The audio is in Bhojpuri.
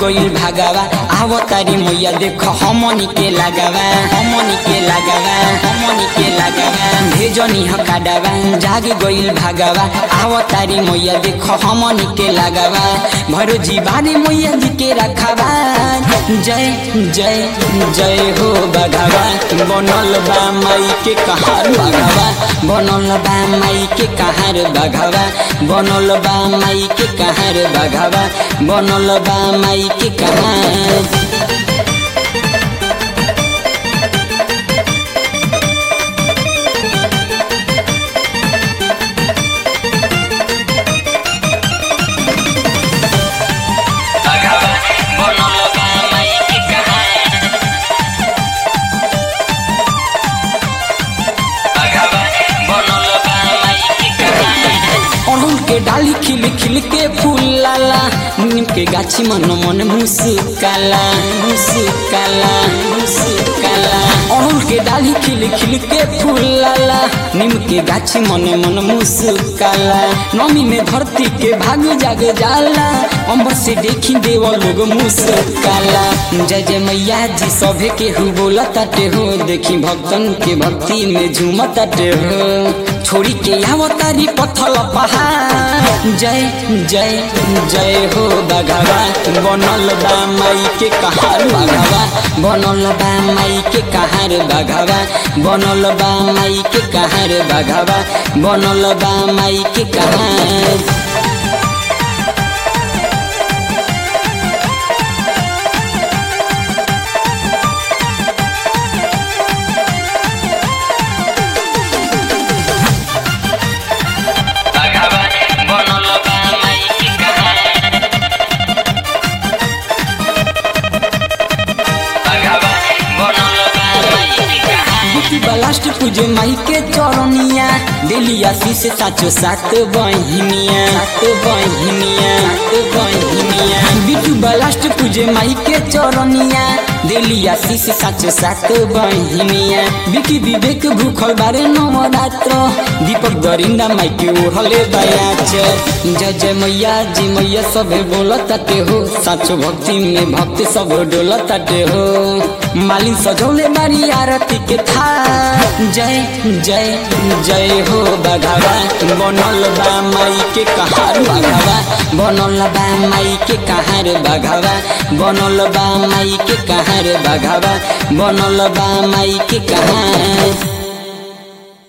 गइल भागवा आव तारी मैया देख हमनी के लगावा हमनी के लगावा हमनी के लगावा भेजनी हकाडावा जाग गइल भागवा आव तारी मैया देख हमनी के लगावा भरो जीवानी मैया जी के रखावा जय जय जय हो बघावा बनल बा माई के कहार बघावा बनल बा माई के कहार बघावा बनल बा माई के कहार बघावा बनल बा माई के कहार बघावा बनल बा माई के कहार बघावा बनल बा माई के कहार अड़हुल के डाली खिल खिल के फूल लाला नीम के गाछी मन मन मुस्काला मुस्काला मुस्काला अड़हुल के डाली खिल खिल के फूल लाला नीम के गाछी मन मन मुस्काला नमी में धरती के भाग जाग जाला अम्बर से देखी देव लोग मुस्काला जय जय मैया जी सभे के हु बोला ताटे हो देखी भक्तन के भक्ति में झूमताटे हो छोड़ी के आवतारी पथल पहाड़ जय जय जय हो बघावा बनल बा माई के कहार बघावा बनल बा माई के कहार बघावा बनल बा माई के कहार बघावा बनल बा माई के कहार बघावा बनल बा माई के कहार बघावा बनल बा माई के कहार बुटी बलास्ट पूजे माई के चरनिया दिलिया शीश साचो सात बहिनिया सात बहिनिया सात बहिनिया बिटू बलास्ट पूजे माई के चरनिया दिलिया शीश साचो सात बहिनिया बिकी विवेक भूखल बारे नवरात्र दीपक दरिंदा माई के ओढ़ले बयाच जय जय मैया जी मैया सबे बोलताटे हो साचो भक्ति में भक्त सब डोलताटे हो मालिन सजौले बारी आरती के था जय जय जय हो बघावा बनल बा माई के कहार बघावा बनल बा माई के कहार बघावा बनल बा माई के कहार बघावा बनल बा माई के कहार